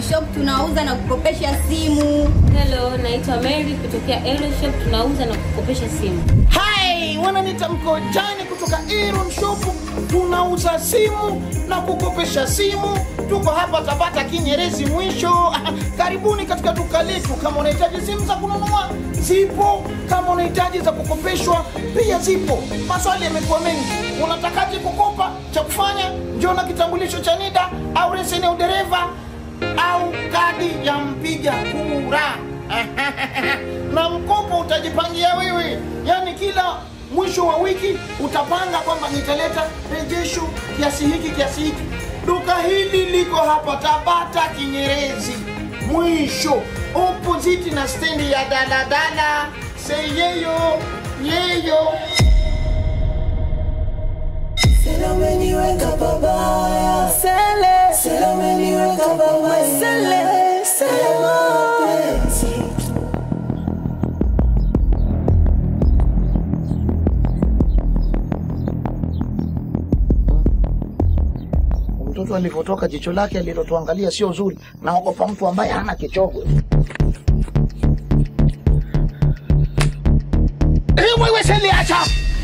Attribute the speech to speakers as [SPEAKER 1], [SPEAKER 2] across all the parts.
[SPEAKER 1] Shop tunauza na kukopesha simu.
[SPEAKER 2] Hello, naitwa Mary kutokea Elo Shop, tunauza na kukopesha simu.
[SPEAKER 3] Hai, wananiita Mkojani kutoka Iron Shop. Tunauza simu na kukopesha simu. Tuko hapa Tabata Kinyerezi mwisho. Karibuni katika duka letu. Kama unahitaji simu za kununua zipo, kama unahitaji za kukopeshwa pia zipo. Maswali yamekuwa mengi, unatakaje kukopa? Cha kufanya njoo na kitambulisho cha NIDA au leseni ya udereva au kadi ya mpiga kura na mkopo utajipangia wewe, yaani kila mwisho wa wiki utapanga kwamba nitaleta rejesho kiasi hiki kiasi hiki. Duka hili liko hapa Tabata Kinyerezi mwisho opposite na stendi ya daladala seyeyo yeyo
[SPEAKER 4] Sela umeniweka babaya. Sele. Sela umeniweka babaya. Sele. Sele mapenzi.
[SPEAKER 3] mtoto alivyotoka jicho lake alilotuangalia sio zuri naogopa mtu ambaye hana kichogwe Eh, wewe seliacha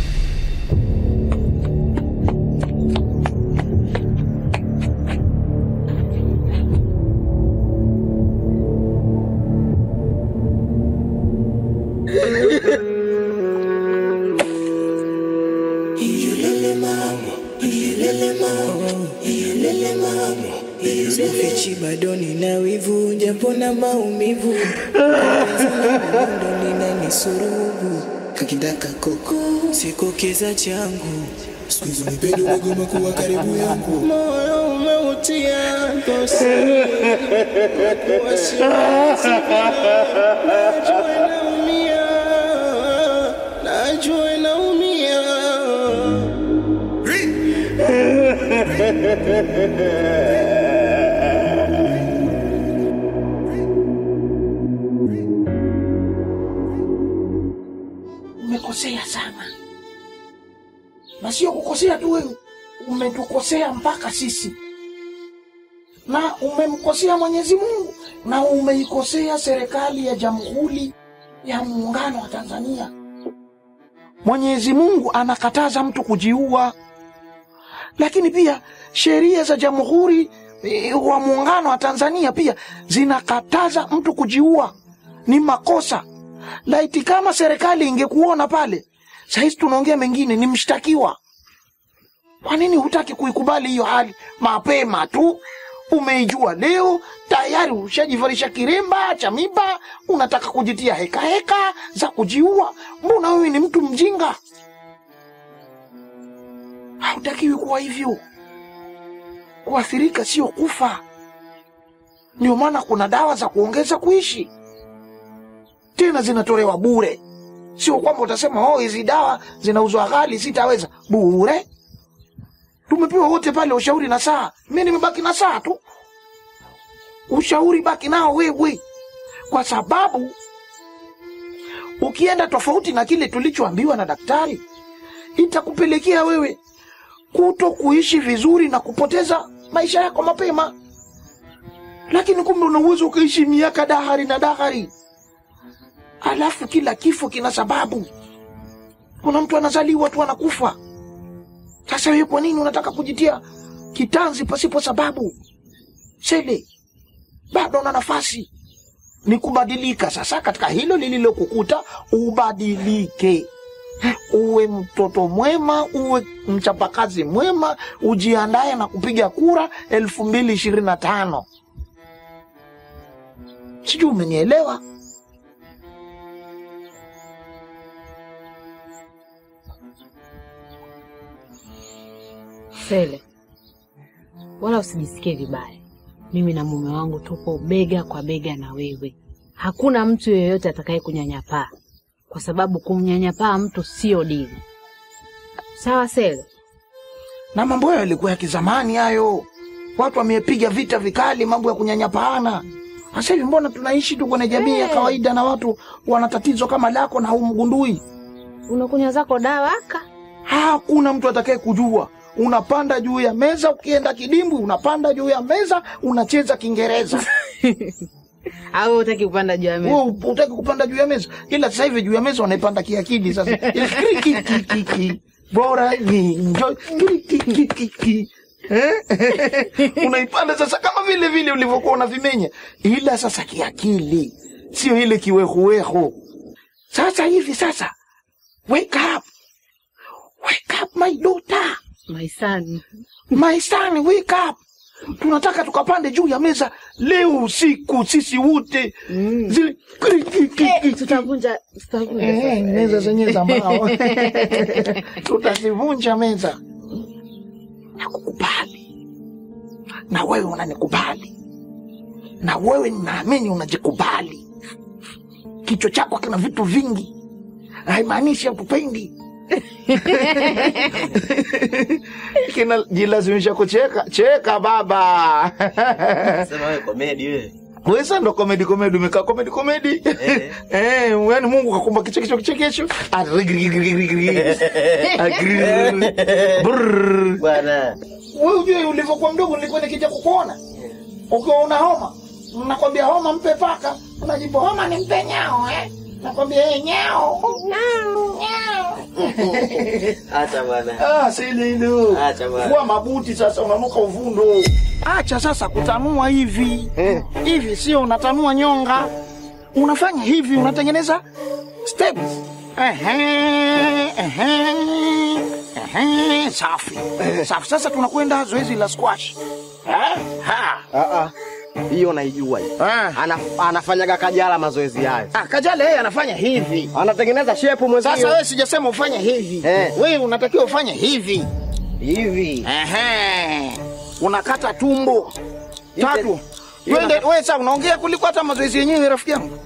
[SPEAKER 4] Iyelele mama. Iyelele mama. Iyelele mama. Sikufichi bado nina wivu japo na maumivu ndo ninanisurubu kakindaka koko sikokeza changu
[SPEAKER 5] Squeeze umependa umegoma kuwa karibu yangu
[SPEAKER 4] moyo umeutia dosi wasiwasi najua naumia najua naumia
[SPEAKER 3] umekosea sana na sio kukosea tu wewe umetukosea mpaka sisi na umemkosea mwenyezi mungu na umeikosea serikali ya jamhuri ya muungano wa tanzania mwenyezi mungu anakataza mtu kujiua lakini pia sheria za jamhuri eh, wa muungano wa tanzania pia zinakataza mtu kujiua ni makosa laiti kama serikali ingekuona pale sahizi tunaongea mengine ni mshtakiwa kwa nini hutaki kuikubali hiyo hali mapema tu umeijua leo tayari ushajivalisha kiremba cha miba unataka kujitia heka heka za kujiua mbona wewe ni mtu mjinga hautakiwi kuwa hivyo kuathirika sio kufa ndio maana kuna dawa za kuongeza kuishi tena zinatolewa bure sio kwamba utasema oh hizi dawa zinauzwa ghali sitaweza bure tumepewa wote pale ushauri na saa mi nimebaki na saa tu ushauri baki nao wewe kwa sababu ukienda tofauti na kile tulichoambiwa na daktari itakupelekea wewe kuto kuishi vizuri na kupoteza maisha yako mapema lakini kumbe una uwezo ukaishi miaka dahari na dahari alafu kila kifo kina sababu kuna mtu anazaliwa tu anakufa sasa wewe kwa nini unataka kujitia kitanzi pasipo sababu sele bado una nafasi ni kubadilika sasa katika hilo lililokukuta ubadilike uwe mtoto mwema uwe mchapakazi mwema ujiandaye na kupiga kura elfu mbili ishirini na tano sijui umenielewa
[SPEAKER 2] Sele, wala usijisikie vibaya. Mimi na mume wangu tupo bega kwa bega na wewe. Hakuna mtu yeyote atakaye kunyanyapaa, kwa sababu kumnyanyapaa mtu sio dini. Sawa Sele?
[SPEAKER 3] na mambo hayo yalikuwa ya kizamani hayo watu wamepiga vita vikali mambo ya kunyanyapaana sasa hivi mbona tunaishi tu kwenye jamii ya kawaida na watu wana tatizo kama lako na haumgundui
[SPEAKER 2] Unakunywa zako dawa aka
[SPEAKER 3] hakuna mtu atakaye kujua unapanda juu ya meza ukienda kidimbwi unapanda juu ya meza unacheza kiingereza
[SPEAKER 2] Au utaki kupanda juu ya meza?
[SPEAKER 3] Wewe utaki kupanda juu ya meza, ila sasa hivi juu ya meza wanaipanda kiakili. Sasa Ile kiki, kiki, kiki, bora ni enjoy kiki, kiki, kiki. Eh? unaipanda sasa kama vile vile ulivyokuwa unavimenya, ila sasa kiakili, sio ile kiwehuwehu. Sasa hivi sasa, wake up, wake up my daughter,
[SPEAKER 2] My son.
[SPEAKER 3] my son, wake up. Tunataka tukapande juu ya meza leo usiku, sisi wote zile kiki, kiki,
[SPEAKER 2] Eh,
[SPEAKER 3] kiki.
[SPEAKER 2] tutavunja tutavunja.
[SPEAKER 3] Eh, meza zenyewe za mbao tutazivunja meza. Nakukubali na wewe unanikubali, na wewe ninaamini unajikubali. Kichwa chako kina vitu vingi, haimaanishi hatupendi. Kinajilazimisha kucheka cheka, baba.
[SPEAKER 6] Sema wewe komedi wewe.
[SPEAKER 3] Wewe sasa ndo komedi komedi, umekaa komedi komedi.
[SPEAKER 6] Eh.
[SPEAKER 3] Eh, yani Mungu kakumba kichekesho kichekesho. Arigirigirigirigiri. Agri- Brrr.
[SPEAKER 6] Bwana.
[SPEAKER 3] Wewe ujue ulivyokuwa mdogo nilikuwa nikija kukuona. Ukiwa una homa, nakwambia homa mpe paka, unajibu homa ni mpe nyao eh. Nakwambia eh nyao. Nyao. Nyao.
[SPEAKER 6] Acha bwana.
[SPEAKER 3] Ah, sililu.
[SPEAKER 6] Acha bwana.
[SPEAKER 3] Vua mabuti sasa unanuka uvundo. Acha sasa kutanua hivi. Hivi sio unatanua nyonga. Unafanya hivi unatengeneza steps. Ehe, ehe. Ehe, safi. Safi. Sasa tunakwenda zoezi la squash. Eh? Ha.
[SPEAKER 6] Ah ah. Hiyo naijua hiyo.
[SPEAKER 3] Ah.
[SPEAKER 6] Ana, anafanyaga Kajala mazoezi hayo.
[SPEAKER 3] Ah, Kajala yeye anafanya hivi.
[SPEAKER 6] Anatengeneza shepu mwenzio.
[SPEAKER 3] Sasa wewe sijasema ufanye hivi.
[SPEAKER 6] Eh.
[SPEAKER 3] Wewe unatakiwa ufanye hivi.
[SPEAKER 6] hivi.
[SPEAKER 3] Ehe. Unakata tumbo tatu.
[SPEAKER 6] Ile-
[SPEAKER 3] Twende wewe sasa unaongea kuliko hata mazoezi yenyewe rafiki yangu.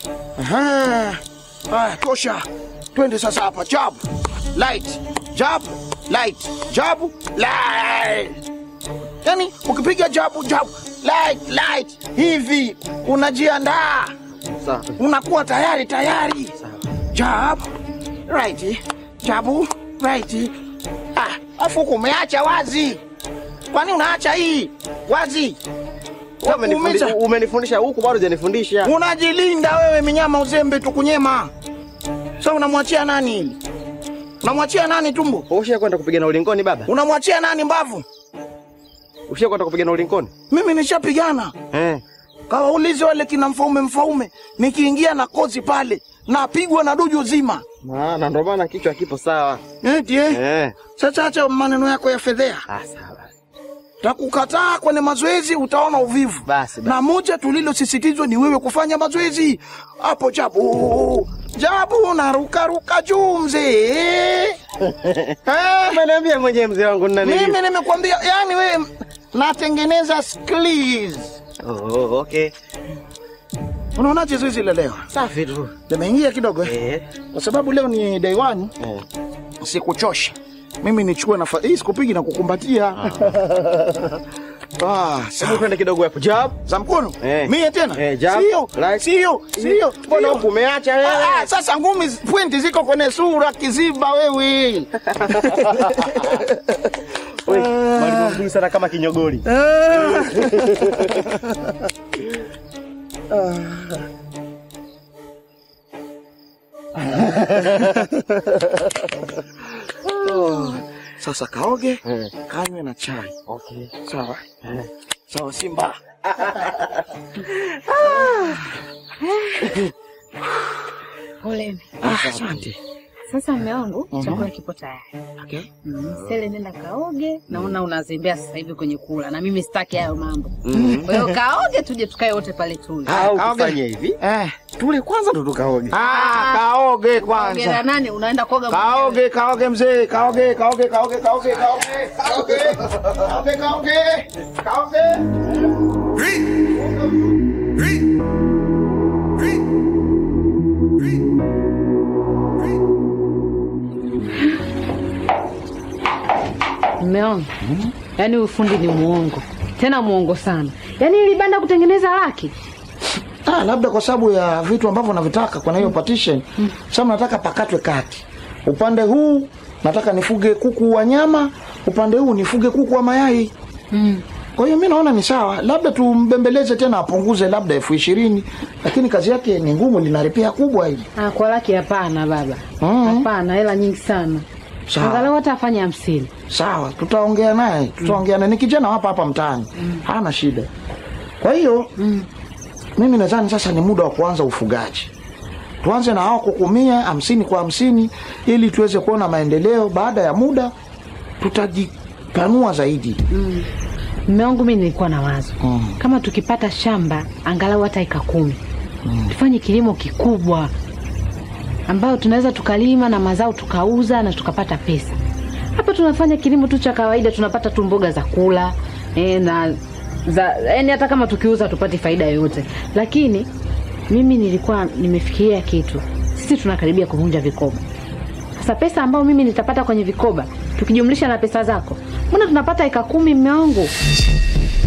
[SPEAKER 3] Aha. Haya, tosha. Twende sasa hapa jab. Light. Jab. Light. Jab. Light. Yaani ukipiga jabu jabu light light hivi unajiandaa
[SPEAKER 6] Sawa.
[SPEAKER 3] unakuwa tayari tayari. Jab, right, jabu, right. Ah, afu huku umeacha wazi. Kwani unaacha hii wazi?
[SPEAKER 6] Wewe umenifundi-
[SPEAKER 3] Wakuumiza.
[SPEAKER 6] Umenifundisha huku bado hujanifundisha.
[SPEAKER 3] Unajilinda wewe, minyama uzembe tukunyema. Sasa unamwachia nani hili? Unamwachia nani tumbo?
[SPEAKER 6] Ushakwenda kwenda kupigana ulingoni baba?
[SPEAKER 3] Unamwachia nani mbavu?
[SPEAKER 6] Ushakwenda kwenda kupigana ulingoni?
[SPEAKER 3] Mimi nishapigana.
[SPEAKER 6] Eh.
[SPEAKER 3] Kawaulize wale kina mfaume mfaume, nikiingia na kozi pale napigwa na duju zima.
[SPEAKER 6] Maana ndo maana kichwa kipo sawa.
[SPEAKER 3] Eti eh?
[SPEAKER 6] Eh.
[SPEAKER 3] Sasa acha maneno yako ya fedhea.
[SPEAKER 6] Ah, sawa.
[SPEAKER 3] Takukataa kwenye mazoezi, utaona uvivu.
[SPEAKER 6] Basi, basi.
[SPEAKER 3] Na moja tulilosisitizwa ni wewe kufanya mazoezi hapo. Jabu jabu, narukaruka juu mzee. Eh,
[SPEAKER 6] Umeniambia mwenyewe mzee wangu nina nini?
[SPEAKER 3] mimi nimekwambia, yani wewe natengeneza skills.
[SPEAKER 6] Oh, okay.
[SPEAKER 3] Unaonaje zoezi la leo?
[SPEAKER 6] Safi tu.
[SPEAKER 3] Limeingia kidogo eh?
[SPEAKER 6] Eh.
[SPEAKER 3] Kwa sababu leo ni day one,
[SPEAKER 6] Eh.
[SPEAKER 3] sikuchoshe mimi nichukue nafasi hii, sikupigi na kukumbatia ah,
[SPEAKER 6] Hebu
[SPEAKER 3] sawa.
[SPEAKER 6] twende kidogo hapo. Jab.
[SPEAKER 3] za mkono
[SPEAKER 6] Eh.
[SPEAKER 3] mie tena
[SPEAKER 6] Eh, jab,
[SPEAKER 3] sio
[SPEAKER 6] right.
[SPEAKER 3] sio sio
[SPEAKER 6] Mbona
[SPEAKER 3] sio.
[SPEAKER 6] huku umeacha wewe?
[SPEAKER 3] Ah, ah, sasa ngumi zi- pointi ziko kwenye sura kiziba wewe
[SPEAKER 6] Wewe, mwalimu mzuri sana kama kinyogoli.
[SPEAKER 3] sasa kaoge
[SPEAKER 6] Eh.
[SPEAKER 3] kanywe na chai
[SPEAKER 6] Okay.
[SPEAKER 3] sawa sawa simba
[SPEAKER 2] Poleni.
[SPEAKER 3] Ah, asante
[SPEAKER 2] Sasa mme wangu chakula kipo tayari.
[SPEAKER 3] okay.
[SPEAKER 2] Mm, Sele, nenda kaoge. Naona unazembea sasa hivi kwenye kula, na mimi sitaki hayo mambo. Kwa hiyo kaoge, tuje tukae wote pale tule.
[SPEAKER 6] Au
[SPEAKER 3] kaoge.
[SPEAKER 6] kufanya hivi.
[SPEAKER 3] eh.
[SPEAKER 6] Tule kwanza ndo tukaoge.
[SPEAKER 3] ah, kaoge
[SPEAKER 2] Ongea
[SPEAKER 3] kwanza
[SPEAKER 2] nani? Unaenda kuoga mwenyewe?
[SPEAKER 3] kaoge kaoge mzee kaoge kaoge kaoge kaoge kaoge kaoge kaoge kaoge kaoge
[SPEAKER 2] Mme wangu, yaani huyu fundi ni muongo, tena muongo sana. Yaani ili banda kutengeneza laki
[SPEAKER 3] Ah, labda kwa sababu ya vitu ambavyo navitaka kwenye hiyo partition. Sasa nataka pakatwe kati. Upande huu nataka nifuge kuku wa nyama, upande huu nifuge kuku wa mayai.
[SPEAKER 2] mm.
[SPEAKER 3] Kwa hiyo mi naona ni sawa, labda tumbembeleze tena apunguze labda elfu ishirini, lakini kazi yake ni ngumu, linaripia kubwa hili.
[SPEAKER 2] Ah, kwa laki hapana baba.
[SPEAKER 3] Mm.
[SPEAKER 2] Hapana, hela nyingi sana.
[SPEAKER 3] Sawa.
[SPEAKER 2] Angalau hata afanye hamsini.
[SPEAKER 3] Sawa, tutaongea naye, tutaongea naye. Ni kijana hapa hapa mtaani, hana shida. Kwa hiyo mimi nadhani sasa ni muda wa kuanza ufugaji. Tuanze na hao kukumia hamsini kwa hamsini ili tuweze kuona maendeleo. Baada ya muda tutajipanua zaidi.
[SPEAKER 2] Mume wangu mimi nilikuwa na wazo
[SPEAKER 3] Mm.
[SPEAKER 2] kama tukipata shamba angalau hata eka kumi tufanye kilimo kikubwa ambayo tunaweza tukalima na mazao tukauza na tukapata pesa. Hapa tunafanya kilimo tu cha kawaida, tunapata tu mboga za kula e, na za yani, hata kama tukiuza tupate faida yoyote. Lakini mimi nilikuwa nimefikiria kitu, sisi tunakaribia kuvunja vikoba. Sasa pesa ambayo mimi nitapata kwenye vikoba tukijumlisha na pesa zako, mbona tunapata eka kumi, mme wangu?